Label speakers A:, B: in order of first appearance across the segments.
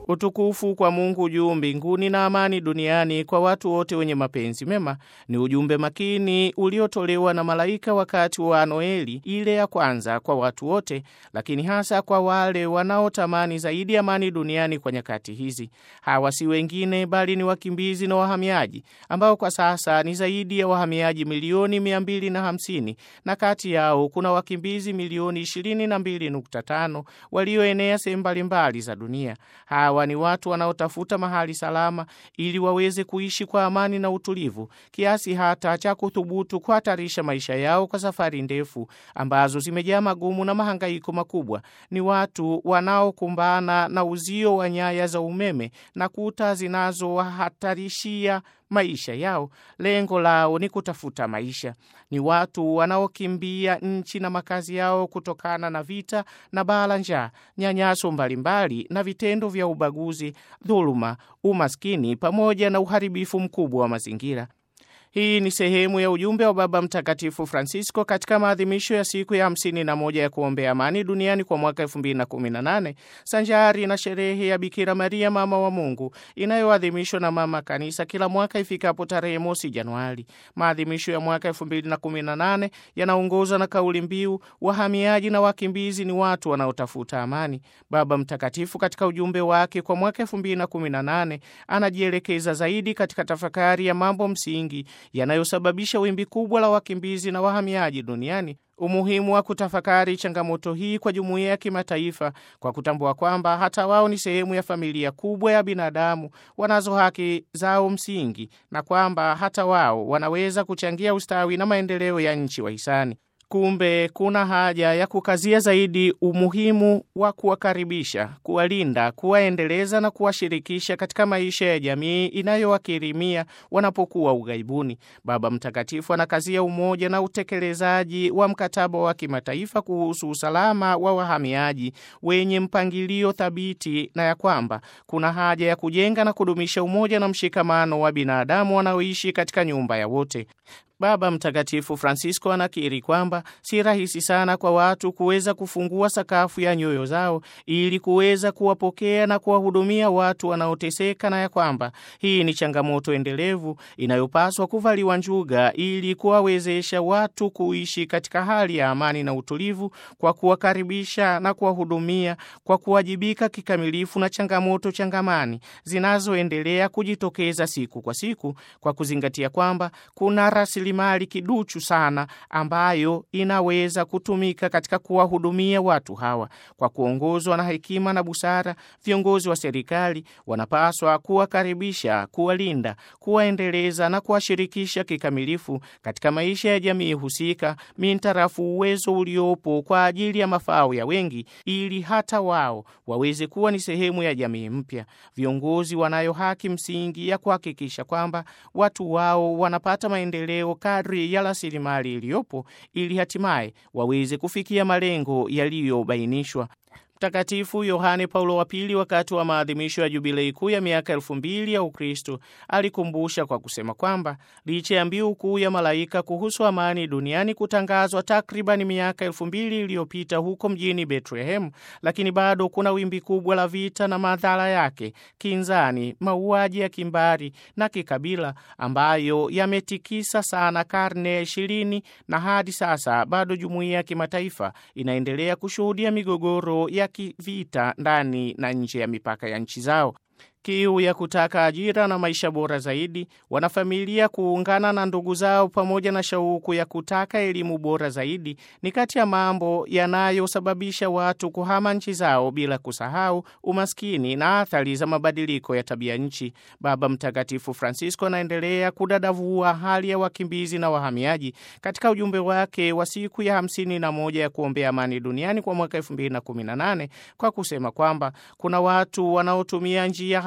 A: Utukufu kwa Mungu juu mbinguni na amani duniani kwa watu wote wenye mapenzi mema ni ujumbe makini uliotolewa na malaika wakati wa Noeli ile ya kwanza kwa watu wote, lakini hasa kwa wale wanaotamani zaidi amani duniani kwa nyakati hizi. Hawa si wengine bali ni wakimbizi na wahamiaji ambao kwa sasa ni zaidi ya wahamiaji milioni mia mbili na hamsini na kati yao kuna wakimbizi milioni ishirini na mbili nukta tano walioenea sehemu mbalimbali za dunia. Hawa ni watu wanaotafuta mahali salama ili waweze kuishi kwa amani na utulivu, kiasi hata cha kuthubutu kuhatarisha maisha yao kwa safari ndefu ambazo zimejaa magumu na mahangaiko makubwa. Ni watu wanaokumbana na uzio wa nyaya za umeme na kuta zinazowahatarishia maisha yao. Lengo lao ni kutafuta maisha. Ni watu wanaokimbia nchi na makazi yao kutokana na vita na baa la njaa, nyanyaso mbalimbali na vitendo vya ubaguzi, dhuluma, umaskini pamoja na uharibifu mkubwa wa mazingira. Hii ni sehemu ya ujumbe wa Baba Mtakatifu Francisco katika maadhimisho ya siku ya 51 ya kuombea amani duniani kwa mwaka 2018 sanjari na sherehe ya Bikira Maria mama wa Mungu inayoadhimishwa na Mama Kanisa kila mwaka ifikapo tarehe mosi Januari. Maadhimisho ya mwaka 2018 yanaongozwa na kauli mbiu wahamiaji na wakimbizi ni watu wanaotafuta amani. Baba Mtakatifu katika ujumbe wake kwa mwaka 2018 anajielekeza zaidi katika tafakari ya mambo msingi yanayosababisha wimbi kubwa la wakimbizi na wahamiaji duniani, umuhimu wa kutafakari changamoto hii kwa jumuiya ya kimataifa kwa kutambua kwamba hata wao ni sehemu ya familia kubwa ya binadamu, wanazo haki zao msingi, na kwamba hata wao wanaweza kuchangia ustawi na maendeleo ya nchi wahisani. Kumbe kuna haja ya kukazia zaidi umuhimu wa kuwakaribisha, kuwalinda, kuwaendeleza na kuwashirikisha katika maisha ya jamii inayowakirimia wanapokuwa ughaibuni. Baba Mtakatifu anakazia umoja na utekelezaji wa mkataba wa kimataifa kuhusu usalama wa wahamiaji wenye mpangilio thabiti na ya kwamba kuna haja ya kujenga na kudumisha umoja na mshikamano wa binadamu wanaoishi katika nyumba ya wote. Baba Mtakatifu Francisco anakiri kwamba si rahisi sana kwa watu kuweza kufungua sakafu ya nyoyo zao ili kuweza kuwapokea na kuwahudumia watu wanaoteseka, na ya kwamba hii ni changamoto endelevu inayopaswa kuvaliwa njuga ili kuwawezesha watu kuishi katika hali ya amani na utulivu, kwa kuwakaribisha na kuwahudumia, kwa kuwajibika kikamilifu na changamoto changamani zinazoendelea kujitokeza siku kwa siku, kwa kuzingatia kwamba kuna rasilimali kiduchu sana ambayo inaweza kutumika katika kuwahudumia watu hawa. Kwa kuongozwa na hekima na busara, viongozi wa serikali wanapaswa kuwakaribisha, kuwalinda, kuwaendeleza na kuwashirikisha kikamilifu katika maisha ya jamii husika, mintarafu uwezo uliopo kwa ajili ya mafao ya wengi, ili hata wao waweze kuwa ni sehemu ya jamii mpya. Viongozi wanayo haki msingi ya kuhakikisha kwamba watu wao wanapata maendeleo kadri ya rasilimali iliyopo ili hatimaye waweze kufikia malengo yaliyobainishwa. Mtakatifu Yohane Paulo wa Pili, wakati wa maadhimisho ya jubilei kuu ya miaka elfu mbili ya Ukristo, alikumbusha kwa kusema kwamba licha ya mbiu kuu ya malaika kuhusu amani duniani kutangazwa takribani miaka elfu mbili iliyopita huko mjini Betlehemu, lakini bado kuna wimbi kubwa la vita na madhara yake, kinzani, mauaji ya kimbari na kikabila ambayo yametikisa sana karne ya ishirini, na hadi sasa bado jumuiya ya kimataifa inaendelea kushuhudia migogoro ya kivita ndani na nje ya mipaka ya nchi zao. Kiu ya kutaka ajira na maisha bora zaidi, wanafamilia kuungana na ndugu zao, pamoja na shauku ya kutaka elimu bora zaidi ni kati ya mambo yanayosababisha watu kuhama nchi zao, bila kusahau umaskini na athari za mabadiliko ya tabia nchi. Baba Mtakatifu Francisco anaendelea kudadavua hali ya wakimbizi na wahamiaji katika ujumbe wake wa siku ya hamsini na moja ya kuombea amani duniani kwa mwaka elfu mbili na kumi na nane kwa kusema kwamba kuna watu wanaotumia njia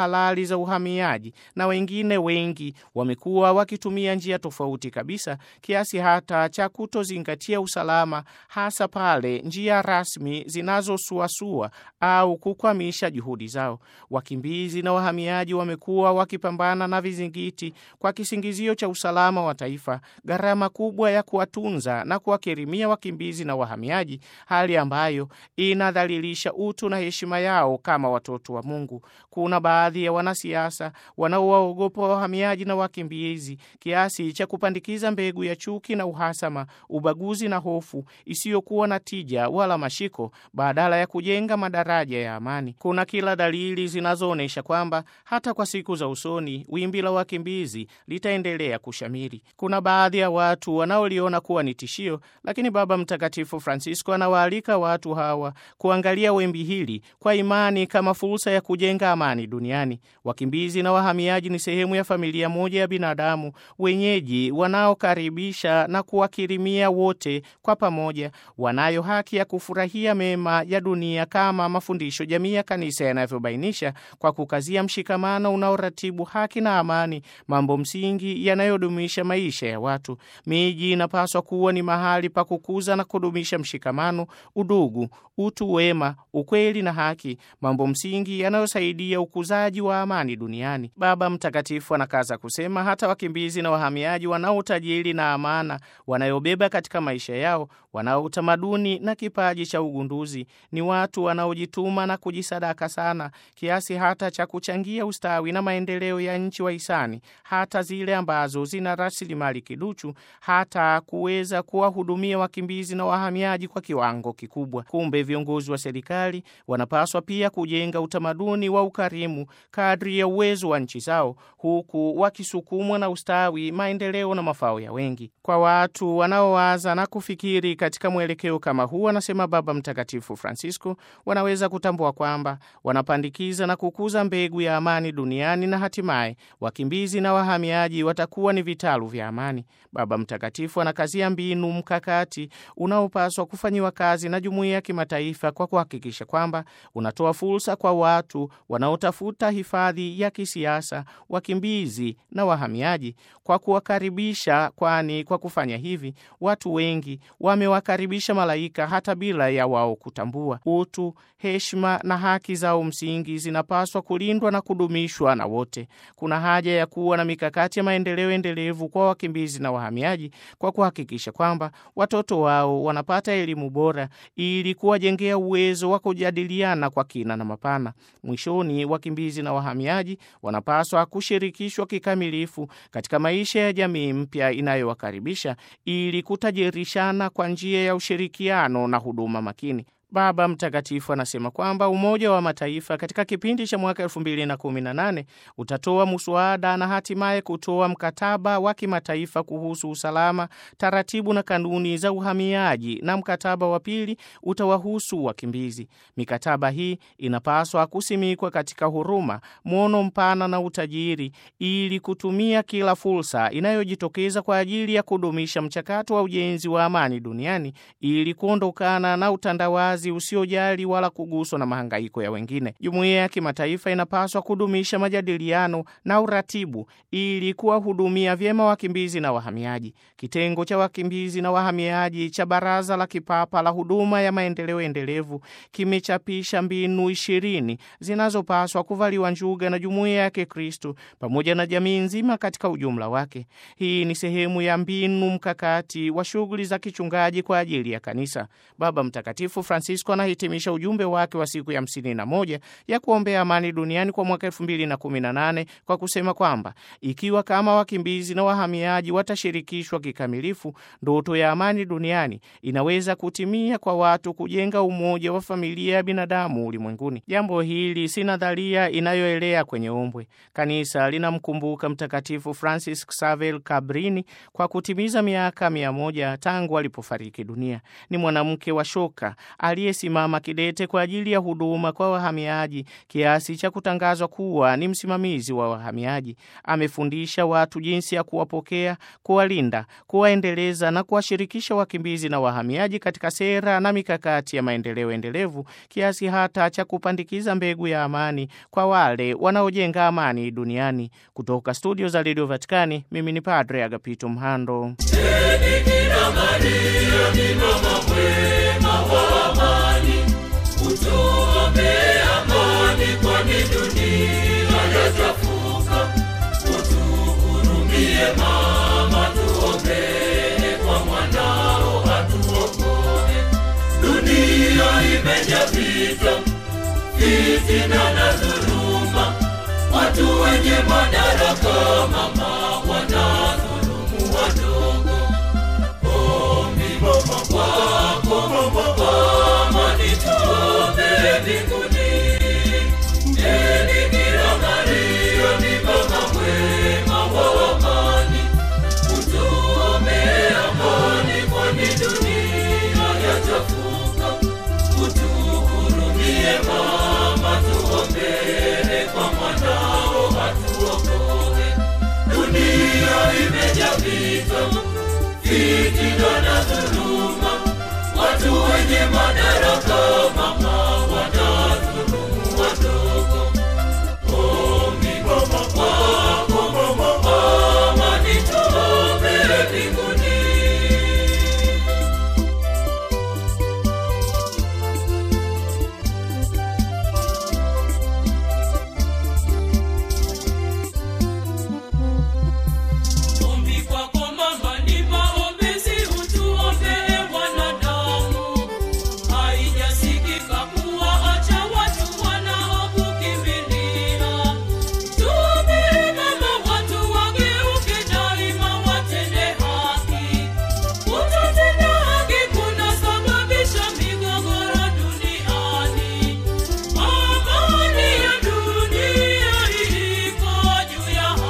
A: halali za uhamiaji, na wengine wengi wamekuwa wakitumia njia tofauti kabisa, kiasi hata cha kutozingatia usalama, hasa pale njia rasmi zinazosuasua au kukwamisha juhudi zao. Wakimbizi na wahamiaji wamekuwa wakipambana na vizingiti kwa kisingizio cha usalama wa taifa, gharama kubwa ya kuwatunza na kuwakirimia wakimbizi na wahamiaji, hali ambayo inadhalilisha utu na heshima yao kama watoto wa Mungu. Kuna baadhi ya wanasiasa wanaowaogopa wahamiaji na wakimbizi kiasi cha kupandikiza mbegu ya chuki na uhasama, ubaguzi na hofu isiyokuwa na tija wala mashiko, badala ya kujenga madaraja ya amani. Kuna kila dalili zinazoonyesha kwamba hata kwa siku za usoni wimbi la wakimbizi litaendelea kushamiri. Kuna baadhi ya watu wanaoliona kuwa ni tishio, lakini Baba Mtakatifu Francisco anawaalika watu hawa kuangalia wimbi hili kwa imani kama fursa ya kujenga amani duniani. Wakimbizi na wahamiaji ni sehemu ya familia moja ya binadamu wenyeji wanaokaribisha na kuwakirimia wote kwa pamoja. Wanayo haki ya kufurahia mema ya dunia kama mafundisho jamii ya Kanisa yanavyobainisha, kwa kukazia mshikamano unaoratibu haki na amani, mambo msingi yanayodumisha maisha ya watu. Miji inapaswa kuwa ni mahali pa kukuza na kudumisha mshikamano, udugu, utu wema, ukweli na haki, mambo msingi yanayosaidia ukuzaji wa amani duniani. Baba Mtakatifu anakaza kusema hata wakimbizi na wahamiaji wanao utajiri na amana wanayobeba katika maisha yao, wanao utamaduni na kipaji cha ugunduzi, ni watu wanaojituma na kujisadaka sana kiasi hata cha kuchangia ustawi na maendeleo ya nchi wahisani, hata zile ambazo zina rasilimali kiduchu, hata kuweza kuwahudumia wakimbizi na wahamiaji kwa kiwango kikubwa. Kumbe viongozi wa serikali wanapaswa pia kujenga utamaduni wa ukarimu kadri ya uwezo wa nchi zao, huku wakisukumwa na ustawi, maendeleo na mafao ya wengi. Kwa watu wanaowaza na kufikiri katika mwelekeo kama huu, anasema Baba Mtakatifu Francisco, wanaweza kutambua kwamba wanapandikiza na kukuza mbegu ya amani duniani na hatimaye wakimbizi na wahamiaji watakuwa ni vitalu vya amani. Baba Mtakatifu anakazia mbinu mkakati unaopaswa kufanyiwa kazi na jumuiya ya kimataifa kwa kuhakikisha kwamba unatoa fursa kwa watu wanaotafuta hifadhi ya kisiasa, wakimbizi na wahamiaji kwa kuwakaribisha, kwani kwa kufanya hivi watu wengi wamewakaribisha malaika hata bila ya wao kutambua. Utu, heshima na haki zao msingi zinapaswa kulindwa na kudumishwa na wote. Kuna haja ya kuwa na mikakati ya maendeleo endelevu kwa wakimbizi na wahamiaji kwa kuhakikisha kwamba watoto wao wanapata elimu bora ili kuwajengea uwezo wa kujadiliana kwa kina na mapana. Mwishoni, wakimbizi na wahamiaji wanapaswa kushirikishwa kikamilifu katika maisha ya jamii mpya inayowakaribisha ili kutajirishana kwa njia ya ushirikiano na huduma makini. Baba Mtakatifu anasema kwamba Umoja wa Mataifa katika kipindi cha mwaka 2018 utatoa muswada na hatimaye kutoa mkataba wa kimataifa kuhusu usalama, taratibu na kanuni za uhamiaji, na mkataba wa pili utawahusu wakimbizi. Mikataba hii inapaswa kusimikwa katika huruma, mwono mpana na utajiri, ili kutumia kila fursa inayojitokeza kwa ajili ya kudumisha mchakato wa ujenzi wa amani duniani ili kuondokana na utandawazi usiojali wala kuguswa na mahangaiko ya wengine. Jumuiya ya kimataifa inapaswa kudumisha majadiliano na uratibu ili kuwahudumia vyema wakimbizi na wahamiaji. Kitengo cha wakimbizi na wahamiaji cha Baraza la Kipapa la Huduma ya Maendeleo Endelevu kimechapisha mbinu ishirini zinazopaswa kuvaliwa njuga na jumuiya ya Kikristo pamoja na jamii nzima katika ujumla wake. Hii ni sehemu ya mbinu mkakati wa shughuli za kichungaji kwa ajili ya kanisa. Baba Mtakatifu Francisco anahitimisha ujumbe wake wa siku ya hamsini na moja ya kuombea amani duniani kwa mwaka elfu mbili na kumi na nane kwa kusema kwamba ikiwa kama wakimbizi na wahamiaji watashirikishwa kikamilifu, ndoto ya amani duniani inaweza kutimia kwa watu kujenga umoja wa familia ya binadamu ulimwenguni. Jambo hili si nadharia inayoelea kwenye ombwe. Kanisa linamkumbuka Mtakatifu Francis Xavier Cabrini kwa kutimiza miaka mia moja tangu alipofariki dunia. Ni mwanamke wa shoka ali aliyesimama kidete kwa ajili ya huduma kwa wahamiaji kiasi cha kutangazwa kuwa ni msimamizi wa wahamiaji. Amefundisha watu jinsi ya kuwapokea, kuwalinda, kuwaendeleza na kuwashirikisha wakimbizi na wahamiaji katika sera na mikakati ya maendeleo endelevu kiasi hata cha kupandikiza mbegu ya amani kwa wale wanaojenga amani duniani. Kutoka studio za redio Vatikani, mimi ni Padre Agapito Mhando.
B: Bikira Maria ni mama mwema wa amani, utuombee amani, kwani dunia yachafuka. Utuhurumie mama, tuombee kwa mwanao atuokoe. Dunia imejaa vita, fitina na dhuluma, watu wenye madaraka mama wanadhulumu wadogo. Ombi mama kwako mama, amani tuombee mbinguni. Ee Bikira Maria ni mama mwema wa amani, utuombee amani, kwani dunia yachafuka. Utuhurumie mama, tuombee kwa mwanao atuokoe. Dunia imejaa vita, fitina na dhuluma, watu wenye madaraka mama wanadhulumu wadogo. Ombi mama kwako mama, amani tuombee mbinguni. Ombi kwako mama ni maombezi, utuombee wanadamu. Haijasikika kuwaacha watu wanaokukimbilia. Tuombee mama, watu wageuke daima, watende haki. Kutotenda haki kunasababisha migogoro duniani. Amani ya dunia iko juu ya haki.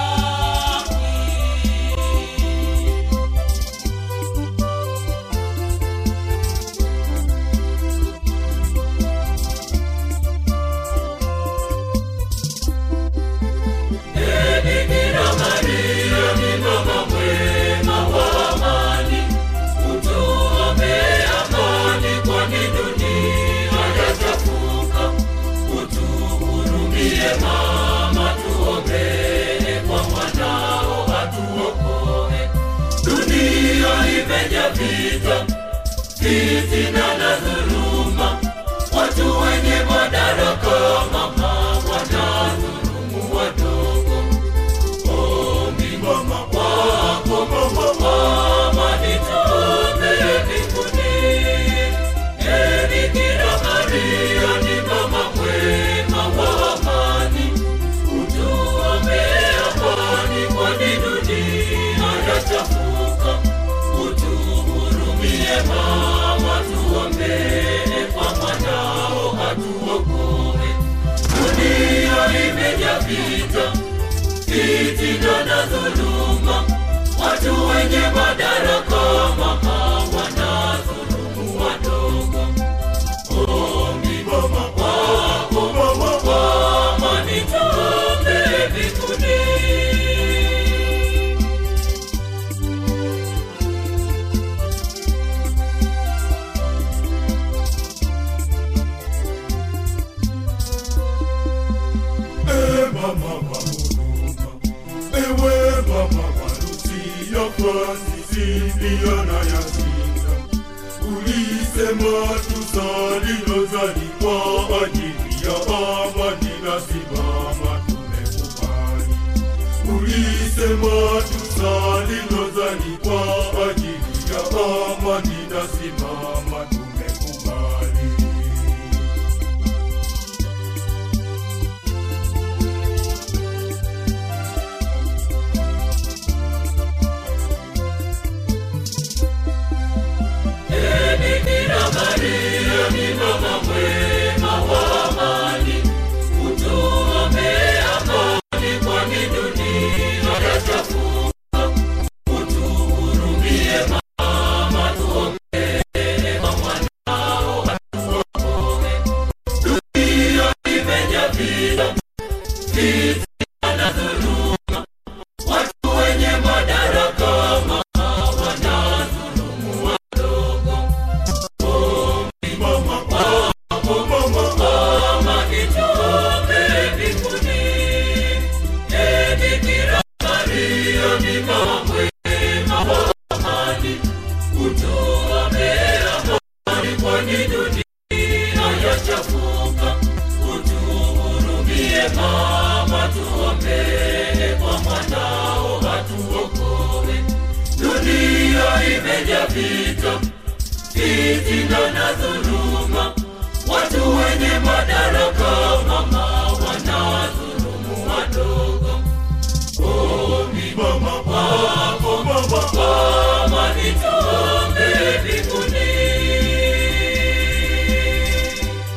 B: Ee Bikira Maria ni mama mwema wa amani, utuombee amani, kwani dunia yachafuka. Utuhurumie mama, tuombee kwa mwanao atuokoe. Dunia imejaa vita, fitina na dhuluma, watu wenye madaraka mama wanadhulumu wadogo. Ombi mama kwako mama, amani tuombee mbinguni. Ee Bikira Maria ni mama mwema wa amani, utuombee amani, kwani dunia yachafuka. Utuhurumie mama, tuombee kwa mwanao atuokoe. Dunia imejaa vita, fitina na dhuluma, watu wenye madaraka mama wanadhulumu wadogo. Ombi mama kwako mama, amani tuombee mbinguni.
C: Ee mama wa huruma, ewe mama wa Lucia Francis Indiana Yasinda, ulisema tusali rozari kwa ajili ya amani na simama tumekubali. Ulisema tusali rozari kwa ajili ya amani na simama tumekubali.
B: Ee Bikira Maria ni mama mwema wa amani, utuombee amani, kwani dunia yachafuka. Utuhurumie vita, vita na dhuluma. Watu wenye madaraka wanadhulumu wadogo. Ombi mama, mama nituombe mbinguni. Ee Bikira Maria, ni mama mwema wa amani, utuombee amani, kwani dunia yachafuka. Utuhurumie mama, tuombee kwa mwanao atuokoe. Dunia imejaa vita, fitina na dhuluma, watu wenye madaraka